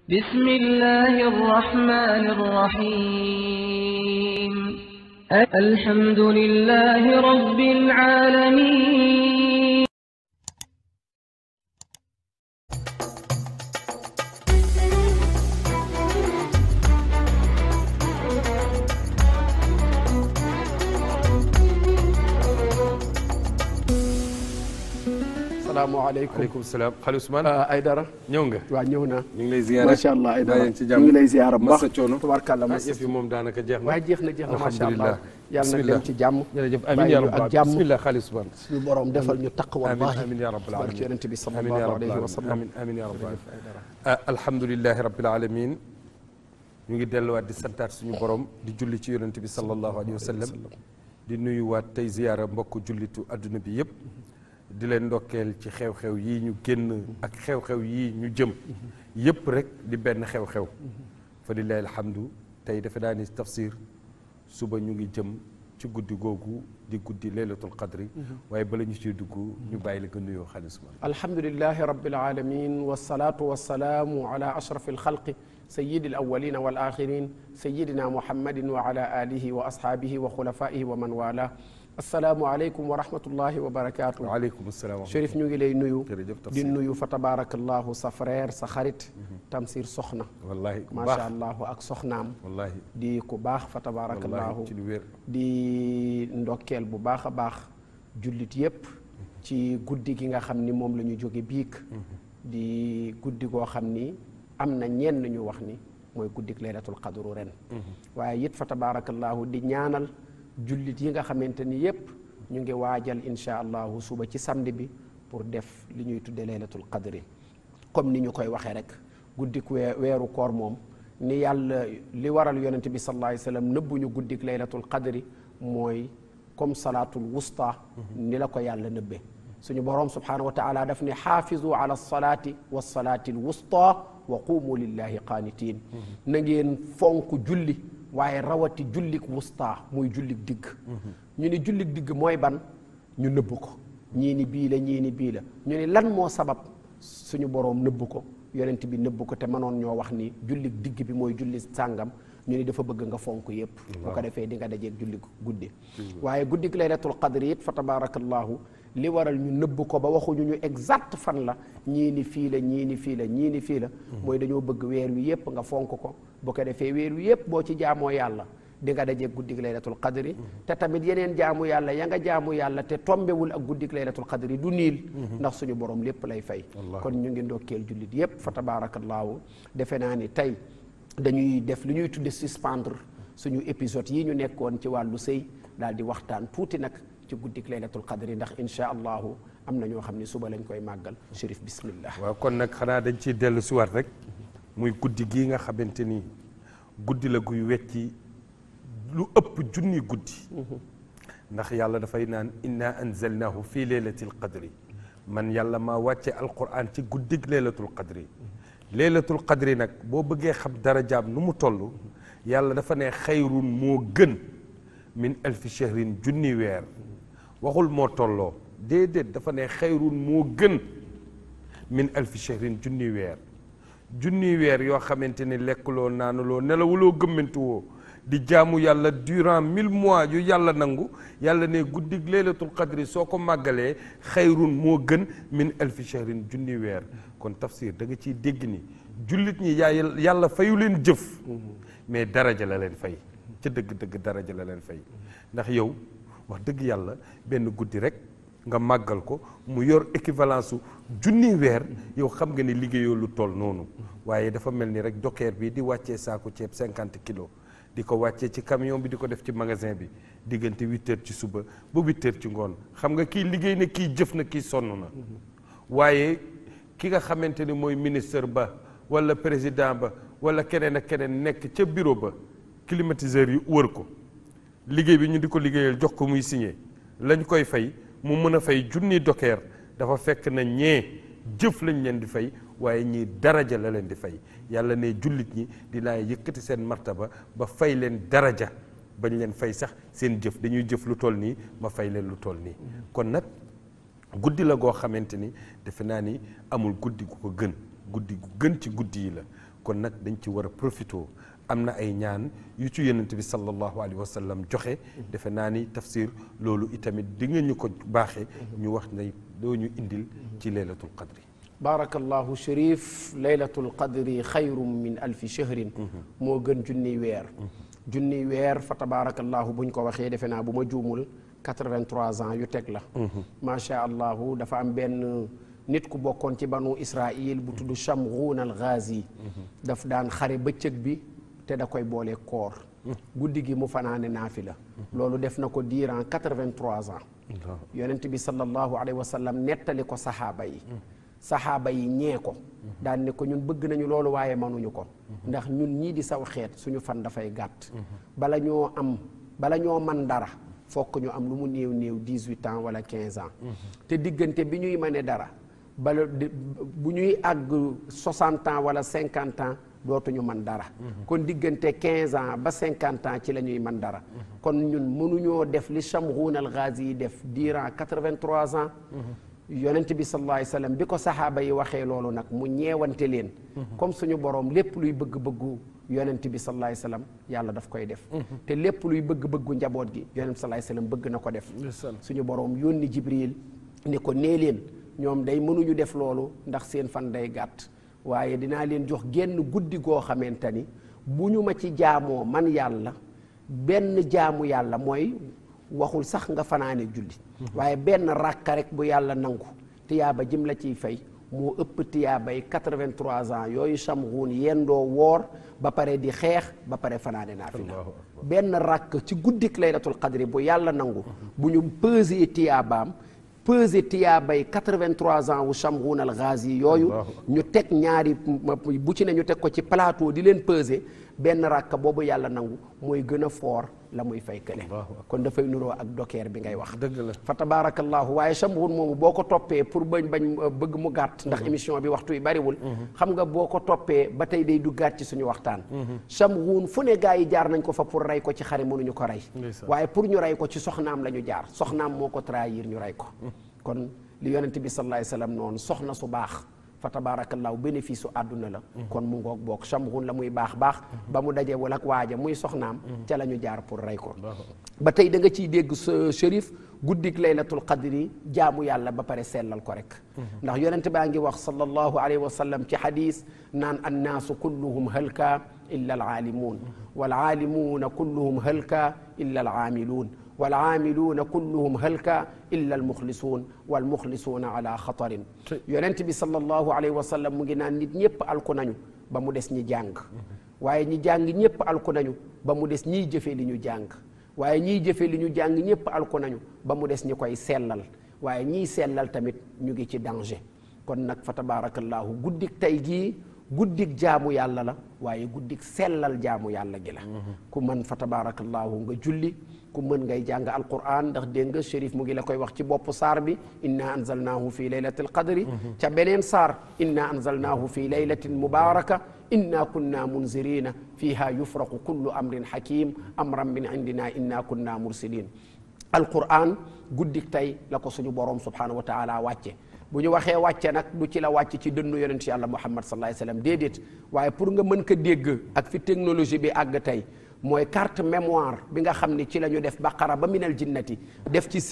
بسم الله الرحمن الرحيم الحمد لله رب العالمين salaamaaleykum aleykum salaam xale Ousmane ay dara ñëw nga waa ñëw naa ñu ngi lay ziyaara macha allah ay dara bàyyi ci jàmm ñu ngi lay ziyaara bu baax masa coono tubaarkàlla ah masa yëf yi moom daanaka jeex na waaye jeex na jeex na macha allah alhamdulilah yàlla na bismillah dem ci jàmm jërëjëf bàyyi amiin yaa ñu rabbal ak jàmm bismillah xale Ousmane suñu borom defal ñu taq amiin wallahi amiin yaa rabbal barke alamin yonente bi amiin yaa sallallahu rabbal alayhi wa sallam amiin amiin yaa rabbal ah alhamdulilahi rabbil alamin ñu ngi delluwaat di santaat suñu borom di julli ci yonente bi sallallahu alayhi wa sallam di nuyuwaat tey ziyaara mbokk jullitu adduna bi yëpp di leen ndokkeel ci xew-xew yii ñu génn ak xew-xew yii ñu jëm yëpp rek di benn xew-xew fa lillahi alhamdu tey dafa daa ni tafsir suba ñu ngi jëm ci guddi googu di guddi laylatul qadri waaye bala ñu ciy dugg ñu bàyyi la nga nuyoo xaalis man alhamdulilahi rabbil alamin wasalaatu wasalaamu ala ashrafi alxalqi sayidi alawalina wal axirin sayidina muhammadin wa ala alihi wa ashaabihi wa xulafaihi wa man wala asalaamu aleykum wa rahmatullahi wa barakaatu waaleykum salaam Chérif ñu ngi lay nuyu jërëjëf di tafsir nuyu fa tabarakallahu sa frère sa xarit Tamsir Soxna wallahi ku macha baax allahu ak soxnaam wallahi di ku baax fa tabarakallahu wallahi ci lu wér di ndokkeel bu baax a baax jullit yépp ci guddi gi nga xam ni moom la ñu jóge biig di guddi goo xam ni am na ñenn ñu wax ni mooy guddik laylatul qadru ren waaye it fa tabarakallahu di ñaanal jullit yi nga xamante ni yépp ñu ngi waajal insha allahu suba ci samedi bi pour def li ñuy tudde laylatul qadri comme ni ñu koy waxee rek guddik wee weeru koor moom ni yàlla li waral yonent bi sallallahu alayhi wa sallam nëbbuñu guddik laylatul qadri mooy comme salaatul wusta ni la ko yàlla nëbbe suñu boroom subhanahu wa taala daf ne xaafizu ala salaati wa salaati al wusta wa qumu lillahi qaanitiin na ngeen fonk julli waaye rawati jullik wusta muy jullik digg ñu ni jullik digg mooy ban ñu nëbb ko ñii ni bii la ñii ni bii la ñu ni lan moo sabab suñu boroom nëbb ko yonent bi nëbb ko te mënoon ñoo wax ni jullik digg bi mooy julli sàngam ñu ni dafa bëgg nga fonk yépp bu ko defee di nga dajeeg julli guddi waaye guddik laylatul qadri it fa tabarakallahu li waral ñu nëbb ko ba waxuñu ñu exact fan la ñii ni fii la ñii ni fii la ñii ni fii la mooy dañoo bëgg weer wi yépp nga fonk ko bu ko defee weer wi yépp boo ci jaamoo yàlla di nga dajeeg guddik laylatul qadri te tamit yeneen jaamu yàlla ya nga jaamu yàlla te tombewul ak guddik laylatul qadri du niil ndax suñu borom lépp lay fay kon ñu ngi ndokkeel jullit yépp fa tabaarakallaahu defe naa ni tey dañuy def lu ñuy tudde suspendre suñu épisode yi ñu nekkoon ci wàllu sëy daal di waxtaan tuuti nag ci guddik laylatul qadri ndax insha allahu am na ñoo xam ne suba lañ koy màggal Chérif bismillah waaw kon nag xanaa dañ ciy dellu si waat rek muy guddi gii nga xamante ni guddi la guy wecci lu ëpp junni guddi ndax yàlla dafay naan inna anzalnahu fi laylatil qadri man yàlla maa wàcce alquran ci guddig laylatul qadri laylatul qadri nag boo bëggee xam darajaam nu mu toll yàlla dafa ne xayrun moo gën min alfi shahrin junni weer waxul moo tolloo déedéet dafa ne xayrun moo gën min alfi shahrin junni weer junni weer yoo xamante ni lekkuloo naanuloo nelawuloo gëmmantuwoo di jaamu yàlla durant mille mois yu yàlla nangu yàlla ne guddig laylatul qadri soo ko màggalee xayrun moo gën min alfi shahrin junni weer kon tafsir da nga ciy dégg ni jullit ñi yaa yàlla fayu leen jëf mais daraja la leen fay ca dëgg-dëgg daraja la leen fay ndax yow wax dëgg yàlla benn guddi rek nga màggal ko mu yor équivalence su junni weer yow xam nga ni liggéeyoo lu toll noonu waaye dafa mel ni rek dokeer bi di wàccee saako ceeb cinquante kilos di ko wàccee ci camion bi di ko def ci magasin bi diggante huit heures ci suba ba huit heures ci ngoon xam nga kii liggéey na kii jëf na kii sonn na waaye ki nga xamante ni mooy ministre ba wala président ba wala keneen ak keneen nekk ca bureau ba climatiseur yi wër ko liggéey bi ñu di ko liggéeyal jox ko muy signé lañ koy fay mu mën a fay junni dokeer dafa fekk na ñee jëf lañ leen di fay waaye ñii daraja la leen di fay yàlla ne jullit ñi dinaa yëkkati seen martaba ba fay leen daraja bañ leen fay sax seen jëf dañuy jëf lu toll nii ma fay leen lu toll nii kon nag guddi la goo xamante ni defe naa ni amul guddi gu ko gën guddi gu gën ci guddi yi la kon nag dañ ci war a profité am na ay ñaan yu ci yonent bi sallallahu alayhi wa sallam joxe defe naa ni tafsir loolu itamit di nga ñu ko baaxee ñu wax ne doo ñu indil ci laylatul qadri baarakallahu shérif laylatul qadri xayrum min alfi shahrin moo gën junniy weer junniy weer fa tabaarakallahu buñ ko waxee defe naa bu ma juumul 83 ans yu teg la macha allahu dafa am benn nit ku bokkoon ci banu israil bu tudd Shamghun al Ghazi daf daan xare bëccëg bi te da koy boole koor guddi gi mu fanaane naafila loolu def na ko durant 83 ans yonent bi sallallahu alayhi wa sallam nettali ko saxaaba yi saxaaba yi ñee ko daan ne ko ñun bëgg nañu loolu waaye mënuñu ko ndax ñun ñii di saw xeet suñu fan dafay gàtt bala ñoo am bala ñoo man dara fokk ñu am lu mu néew néew 18 ans wala 15 ans te diggante bi ñuy mëne dara bala bu ñuy àgg 60 ans wala 50 ans dootuñu man dara kon diggante 15 ans ba 50 ans ci la ñuy man dara kon ñun mënuñoo def li Shamghun al Ghazi yi def durant 83 ans yonent bi sallallahu alayhi wa sallam bi ko saxaaba yi waxee loolu nag mu ñeewante leen comme suñu boroom lépp luy bëgg-bëggu yonent bi sallallahu alayhi wa sallam yàlla daf koy def te lépp luy bëgg-bëggu njaboot gi yonent bi sallallahu alayhi wa sallam bëgg na ko def suñu boroom yónni Jibril ni ko nee leen ñoom day mënuñu def loolu ndax seen fan day gàtt waaye dinaa leen jox genn guddi goo xamante ni bu ñu ma ci jaamoo man yàlla benn jaamu yàlla mooy waxul sax nga fanaane julli waaye benn ràkka rek bu yàlla nangu tiyaaba jëm la ciy fay moo ëpp tiyaabay 83 ans yooyu Shamghun yendoo woor ba pare di xeex ba pare fanaane naafila benn ràkk ci guddik laylatul qadri bu yàlla nangu bu ñu pesé tiyaabaam pesé tiyaabay 83 ans wu Shamghun al Ghazi yooyu ñu teg ñaari bu ci ne ñu teg ko ci plateau di leen pesé benn ràkk boobu yàlla nangu mooy gën a foor la muy fay kële kon dafay nuroo ak dokeer bi ngay wax dëgg la fa tabarakallahu waaye Shamghun moomu boo ko toppee pour bañ bañ bëgg mu gàtt ndax émission bi waxtu yi bariwul xam nga boo ko toppee ba tey day du gàtt ci suñu waxtaan Shamghun fu ne gaa yi jaar nañ ko fa pour rey ko ci xare mënuñu ko rey waaye pour ñu rey ko ci soxnaam la ñu jaar soxnaam moo ko trahir ñu rey ko kon li yonent bi sallallahu alayhi wasallam noonu soxna su baax fa tabaarakallaahu bénéfice su àdduna la kon mu ngoog boog Shamghun la muy baax baax ba mu dajee wala ak waaja muy soxnaam ca la ñu jaar pour rey ko ba tey da nga ciy dégg sa shérif guddik laylatul qadri jaamu yàlla ba pare sellal ko rek ndax yonent baa ngi wax sallallahu alayhi wa sallam ci xadis naan annaasu kulluhum halka illa alaalimuun waalaalimuuna kulluhum halka illa alaamiluun والعاملون كلهم هلكا إلا المخلصون والمخلصون على خطر يونت بي صلى الله عليه وسلم mu ngi naan nit ñëpp alku nañu ba mu des ñi jàng waaye ñi jàng ñëpp alku nañu ba mu des ñiy jëfe li ñu jàng waaye ñiy jëfe li ñu jàng ñëpp alku nañu ba mu des ñi koy sellal waaye ñiy sellal tamit ñu ngi ci danger kon nag fa tabarakallahu guddik tey gii guddik jaamu yàlla la waaye guddik sellal jaamu yàlla gi la ku mën fa tabarakallahu nga julli ku mën ngay jàng alquran ndax dégg nga shérif mu ngi la koy wax ci bopp saar bi inna anzalnaahu fi laylatil qadri ca beneen saar inna anzalnaahu fi laylatin mubaraka inna kunna munzirina fiha yufraqu kullu amrin hakim amran min indina inna kunna mursilin alquran guddik tey la ko suñu borom subhanahu wa taala wàcce bu ñu waxee wàcce nag du ci la wàcc ci dënnu yonent yàlla muhammad sallallahu alayhi wasallam déedéet waaye pour nga mën ko dégg ak fi technologie bi àgg tey mooy carte mémoire bi nga xam ne ci la ñu def baqara ba minal jinnati def ci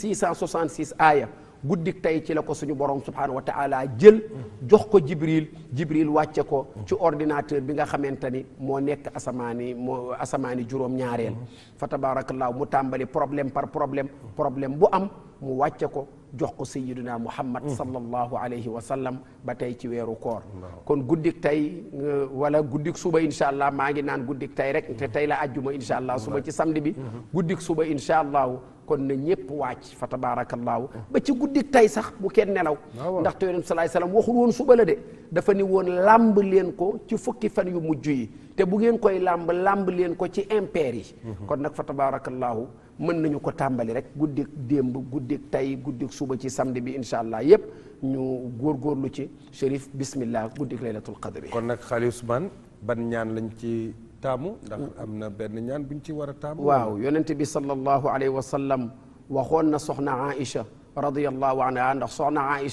6666 aaya guddik tey ci la ko suñu borom subhanahu wa taala jël jox ko jibril jibril wàcce ko ci ordinateur bi nga xamante ni moo nekk asamaani moo asamaani juróom-ñaareel fa tabarakallahu mu tàmbali problème par problème problème bu am mu wàcce ko jox ko sayyiduna muhammad sallallahu alayhi wa sallam ba tey ci weeru koor kon guddik tey wala guddik suba insha allah maa ngi naan guddik tey rek te tey la ajjuma insha allah suba ci samedi bi guddik suba insha allahu kon na ñépp wàcc fa tabarakallahu ba ci guddik tey sax bu kenn nelaw ndaxte yonent salaay salaam waxul woon suba la de dafa ni woon làmb leen ko ci fukki fan yu mujj yi te bu ngeen koy làmb làmb leen ko ci impair yi kon nag fa tabarakallahu mën nañu ko tàmbali rek guddik démb guddik tey guddik suba ci samedi bi insha allah yépp ñu góorgóorlu ci shérif bismillah guddik laylatul qadri kon nag xaali Ousmane ban ñaan lañ ci taamu ndax am na benn ñaan buñ ci war a taamu waaw yonent bi sallallahu alayhi wa sallam waxoon na soxna Aïcha radiyallahu anha ndax soxna Aïcha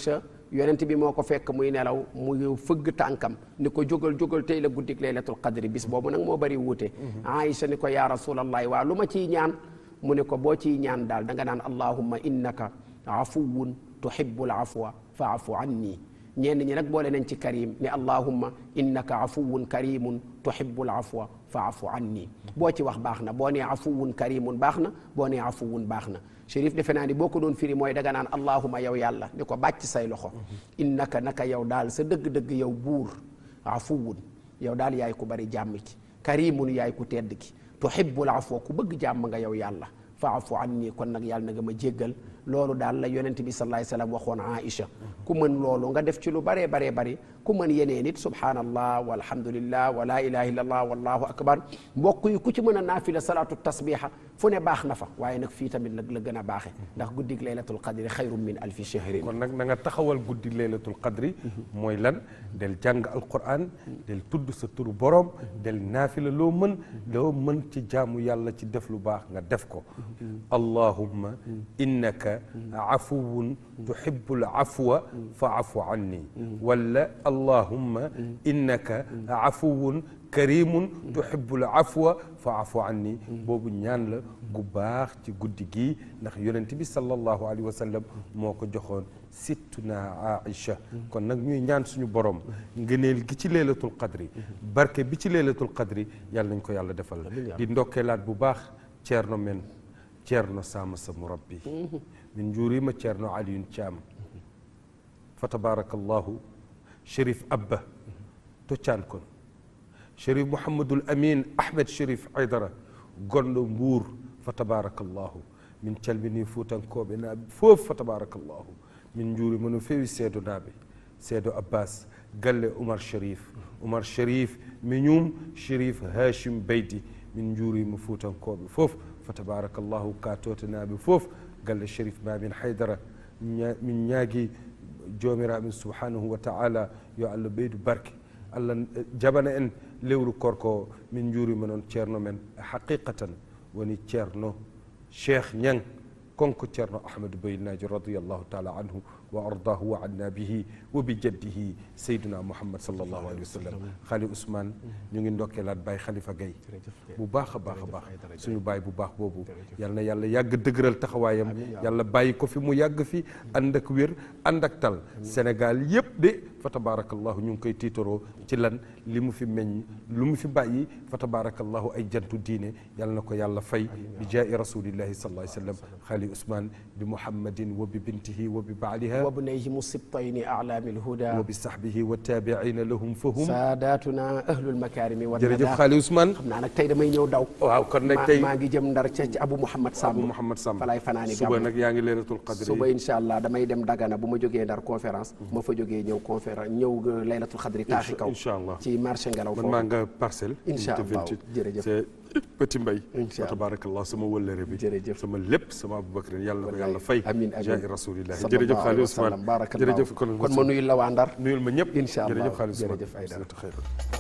yonent bi moo ko fekk muy nelaw mu fëgg tànkam ni ko jógal jógal tey la guddik laylatul qadri bis boobu nag moo bari wuute Aïcha ni ko yaa rasulallahi waa lu ma ciy ñaan mu ne ko boo ciy ñaan daal da nga naan allahumma innaka afuwun tuhibbul afwa faafu anni ñenn ñi nag boole nañ ci karim ni allahumma innaka afuwun karimun tuhibbul afwa faafu anni boo ci wax baax na boo nee afuwun karimun baax na boo nee afuwun baax na Chérif defe naa ni boo ko doon firi mooy daga naan allahuma yow yàlla ni ko bàcc say loxo innaka naka yow daal sa dëgg-dëgg yow buur afuwun yow daal yaay ku bari jàmm ki karimun yaay ku tedd ki tuhibbul afwa ku bëgg jàmm nga yow yàlla faafu anni kon nag yàlla na nga ma jéggal loolu daal la yonent bi sallallahu alayhi wasallam waxoon Aïcha ku mën loolu nga def ci lu baree baree bari ku mën yeneen it subhanallah walhamdulillah wa la ilaha illallah wallahu akbar mbokk yi ku ci mën a naafila salaatu tasbiha fu ne baax na fa waaye nag fii tamit nag la gën a baaxe ndax guddig laylatul qadri xayrun min alfi shahrin kon nag na nga taxawal guddi laylatul qadri mooy lan del jàng alquran del tudd sa turu borom del naafila loo mën loo mën ci jaamu yàlla ci def lu baax nga def ko allahumma innaka afuwun tuhibbul afwa faafu anni wala allahumma innaka afuwun karimun tuhibbul afwa faafu anni boobu ñaan la gu baax ci guddi gii ndax yonent bi sallallahu alayhi wa sallam moo ko joxoon sittuna Aïcha kon nag ñuy ñaan suñu borom ngëneel gi ci leelatul qadri barke bi ci leelatul qadri yàlla nañ ko yàlla defal di ndokkeelaat bu baax ceerno men ceerno sama sa murabbi min njuurima ceerno Aliyun Caam fa tabarakallahu Chérif Abba toccaan kon Chérif Mouhamadul Amin Ahmed Chérif Aydara gonɗo mbuur fa tabarakallahu min calmini fuutankoɓe naaɓe fof fa tabarakallahu min juurima no feewi seedo naaɓe seedo abbas galle oumar sharif oumar sharif miñum sharif hachim beydi min juurima fuutankoɓe fof fa tabarakallahu katotanaaɓe fof galle sharif mamin haydara min ñaagui jomiraɓe subhanahu wa taala yo allah ɓeydu barke allah jabana en lewru korko min juurima noon ceerno men haqiqatan woni ceerno cheikh ñang konko ceerno ahmadou bayilnaji radiallahu taala anhu wa ardahu wa anna bihi wa bi jaddihi seyduna mouhammad sallallahu alayhi wa sallam xaali ousmane ñu ngi ndokkeelaat baay xalifa gay bu baax a baax a baax suñu baay bu baax boobu yal na yàlla yàgg dëgëral taxawaayam yàlla bàyyi ko fi mu yàgg fi ànd ak wér ànd ak tal sénégal yépp de fa tabarakallahu ñu ngi koy tiitaroo ci lan li mu fi meññ lu mu fi bàyyi fa tabarakallahu ay jantu diine yal na ko yàlla fay bi jaa'i rasulillahi sallallahu alayhi wa sallam xaali ousmane bi muhammadin wa bi bintihi wa bi baaliha وابنيهم السبطين أعلام الهدى وبصحبه والتابعين لهم فهم ساداتنا أهل المكارم والندى jërëjëf xaali Ousmane xam naa nag tey damay ñëw daw waaw kon nag tey maa ngi jëm ndar ca ci Abu Mouhamad Samb Abu Mouhamad Samb fa laay fanaani suba gàmm nag yaa ngi leeratul qadri suba incha allah damay dem Dagana bu ma jógee ndar conférence ma fa jógee ñëw conférence ñëw laylatul xadri taaxi kaw incha allah ci marché ngelaw man foofu maa nga parcelle Incha unité allah 28 jërëjëf. c'est petit mbay Incha wa tabarakallah sama wëllëre bi Jërëjëf. sama lépp sama Aboubacar yàlla na ko yàlla fay amiin amiin jaahi rasulillahi sallallahu jërëjëf alayhi xaali wa sallam. Ousmane Barakallahu. jërëjëf kon kon ma nuyul la waa ndar nuyul ma ñëpp Incha allah. jërëjëf xaali Ousmane Jërëjëf Aïdara. xayr